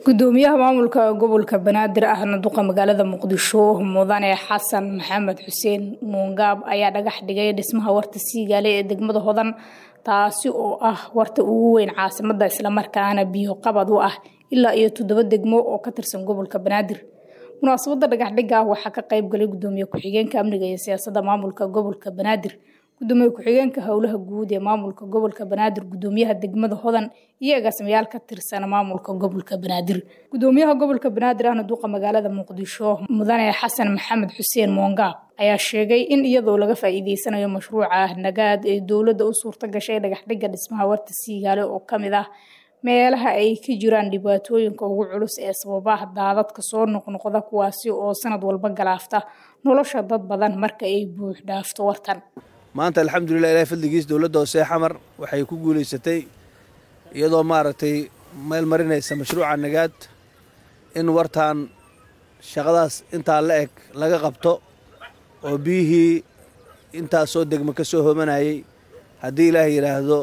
gudoomiyaha maamulka gobolka banaadir ahna duqa magaalada muqdisho mudane xasan maxamed xuseen muungaab ayaa dhagax dhigay dhismaha warta siigaale ee degmada hodan taasi oo ah warta ugu weyn caasimada islamarkaana biyo qabad u ah ilaa iyo toddoba degmo oo ka tirsan gobolka banaadir munaasabada dhagaxdhiga waxaa ka qayb galay gudoomiye ku-xigeenka amniga iyo siyaasada maamulka gobolka banaadir gudoomiye ku-xigeenka howlaha guud ee maamulka gobolka banaadir gudoomiyaha degmada hodan iyo agaasimayaal ka tirsan maamulka gobolka banaadir gudoomiyaha gobolka banaadir ahna duqa magaalada muqdisho mudane xasan maxamed xuseen moongaab ayaa sheegay in iyadoo laga faa-iideysanayo mashruuca nagaad ee dowladda u suurta gashay dhagaxdhiga dhismaha warta siigaale oo kamid ah meelaha ay ka jiraan dhibaatooyinka ugu culus ee sababaha daadadka soo noqnoqda kuwaasi oo sanad walba galaafta nolosha dad badan marka ay buux dhaafto wartan maanta alxamdulilah ilahay fadligiis dowladda hoose xamar waxay ku guulaysatay iyadoo maaragtay meel marinaysa mashruuca nagaad in wartaan shaqadaas intaa la eg laga qabto oo biyihii intaasoo degmo ka soo homanayay haddii ilaahay yidhaahdo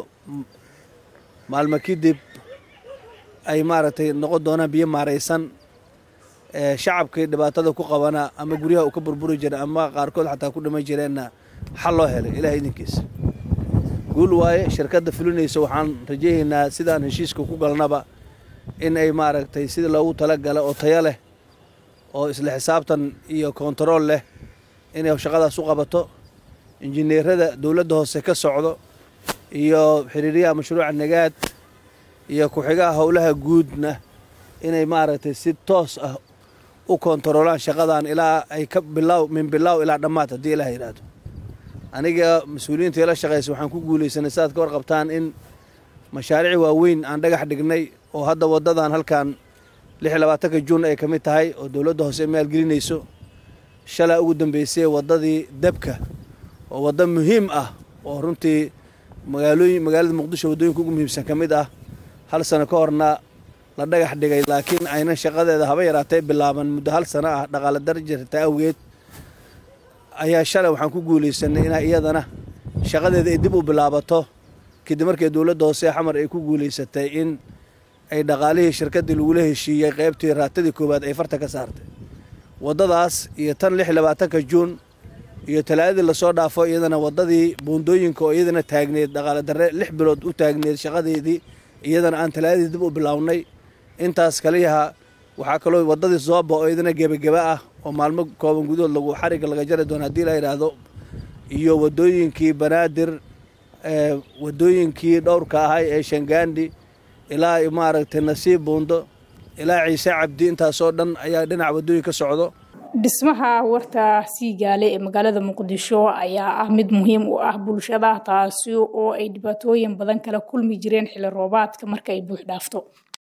maalmo kadib ay maaragtay noqon doonaan biyo maaraysan shacabkii dhibaatada ku qabana ama guryaha uu ka burburi jira ama qaarkood xataa ku dhiman jireenna xal loo helay ilahay idinkiisa guul waaye shirkadda fulinaysa waxaan rajaynaynaa sidaan heshiiska ku galnaba in ay maaragtay sida loogu talagala oo tayo leh oo isla xisaabtan iyo kontarool leh inay shaqadaas u qabato injineerada dowladda hoose ka socdo iyo xiriiryaha mashruuca nagaad iyo ku-xigaha howlaha guudna inay maaragtay si toos ah u kontaroolaan shaqadan ilaa ay ka bilaaw min bilaaw ilaa dhammaad haddii ilaah yidhaahdo aniga mas-uuliyiinta ila shaqaysa waxaan ku guulaysanay sidaad ka warqabtaan in mashaariic waaweyn aan dhagax dhignay oo hadda waddadan halkan lix iyo labaatanka juun ay ka mid tahay oo dowladda hoose maalgelinayso shalaa ugu dambeysay waddadii debka oo waddo muhiim ah oo runtii magaalooyin magaalada muqdisho waddooyinka ugu muhiimsan ka mid ah hal sano ka horna la dhagax dhigay laakiin aynan shaqadeeda haba yaraatee bilaaban muddo hal sano ah dhaqaale darjarta awgeed ayaa shalay waxaan ku guulaysanay inaa iyadana shaqadeeda ay dib u bilaabato kadib markii dowladda hoose xamar ay ku guulaysatay in ay dhaqaalihii shirkaddii lagula heshiiyey qaybtii raatadii koowaad ay farta ka saartay waddadaas iyo tan lix iyo labaatanka juun iyo talaadadii lasoo dhaafo iyadana waddadii buundooyinka oo iyadana taagneed dhaqaale darre lix bilood u taagneed shaqadeedii iyadana aan talaadadii dib u bilaawnay intaas kaliyaha waxaa kaloo waddadii zooba oo iyadana gebageba ah oo maalmo kooban gudahood lagu xarigga laga jari doono haddii la yidhaahdo iyo waddooyinkii banaadir waddooyinkii dhowrka ahay ee shangaandhi ilaa maaragtay nasiib buundo ilaa ciise cabdi intaasoo dhan ayaa dhinac waddooyin ka socdo dhismaha warta siigaale ee magaalada muqdisho ayaa ah mid muhiim u ah bulshada taasi oo ay dhibaatooyin badan kala kulmi jireen xilli roobaadka marka ay buux dhaafto